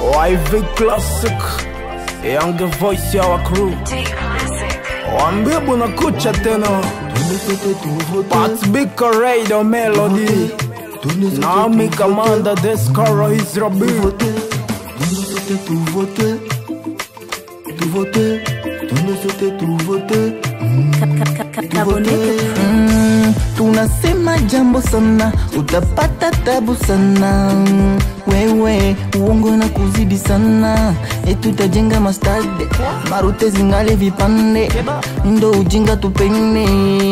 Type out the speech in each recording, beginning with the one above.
YV Classic Young voice ya wa crew Wambie buna kucha tena Pats Big Radio Melody Nami Commander Descaro is Rabi tout voter, tout voter, tout ne souhaiter tout voter. Mm, tunasema jambo sana utapata tabu sana wewe uongo na kuzidi sana etutajenga mastade marute zingale vipande ndo ujinga tupende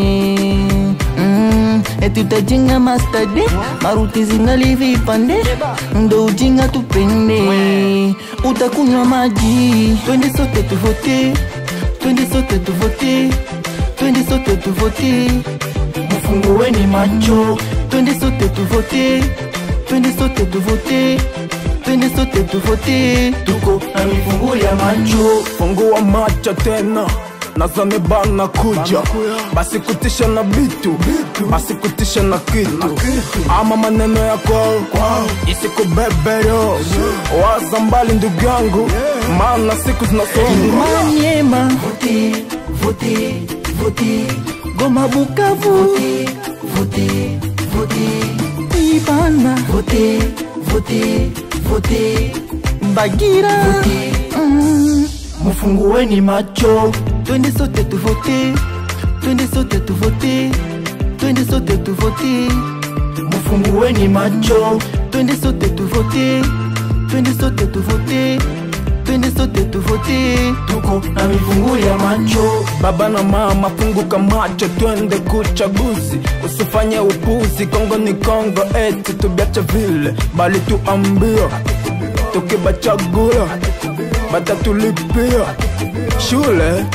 mm, etutajenga mastade marute zingali vipande ndo ujinga tupende utakunywa maji twende sote tuvote twende sote tuvote twende sote tuvote mfungueni macho twende sote tuvote twende sote tuvote twende sote tuvote tuko na mifungu ya macho Fungua macho tena nazane bana kuja basi kutisha na bitu basi kutisha na kitu ama maneno ya kwao isikubebero waza mbali ndugu yangu maana siku zinasonga Maniema vote vote vote Goma Bukavu vote vote vote Ibana vote vote vote Bagira vote mm. Mufungueni macho twende sote tuvote twende sote tuvote twende sote tuvote Mufungueni macho twende sote tuvote twende sote tuvote twende sote tuvote tuko na mifungu ya macho baba na mama funguka macho twende kuchaguzi usifanye upuzi kongo ni kongo eti tubiache vile bali tuambia tukibachagula batatulipia shule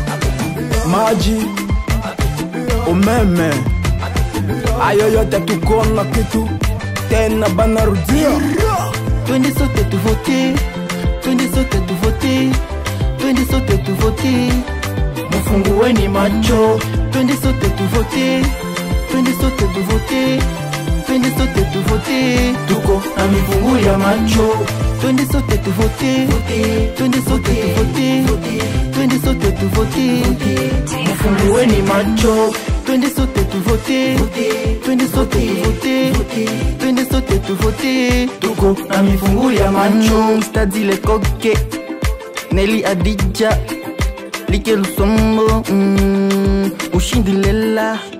maji umeme ayo yote tukona kitu tena banarudia twende sote tuvote twende sote tuvote twende sote tuvote mufungueni macho twende sote tuvote twende sote tuvote twende sote tuvote tuko na mifungu ya macho twende sote tuvote twende sote tuvote twende sote tuvote mufungueni macho twende sote tuvote twende sote tuvote twende sote tuvote tuko na mifungu ya macho stadi le koke neli adija like lusombo mm, ushindi lela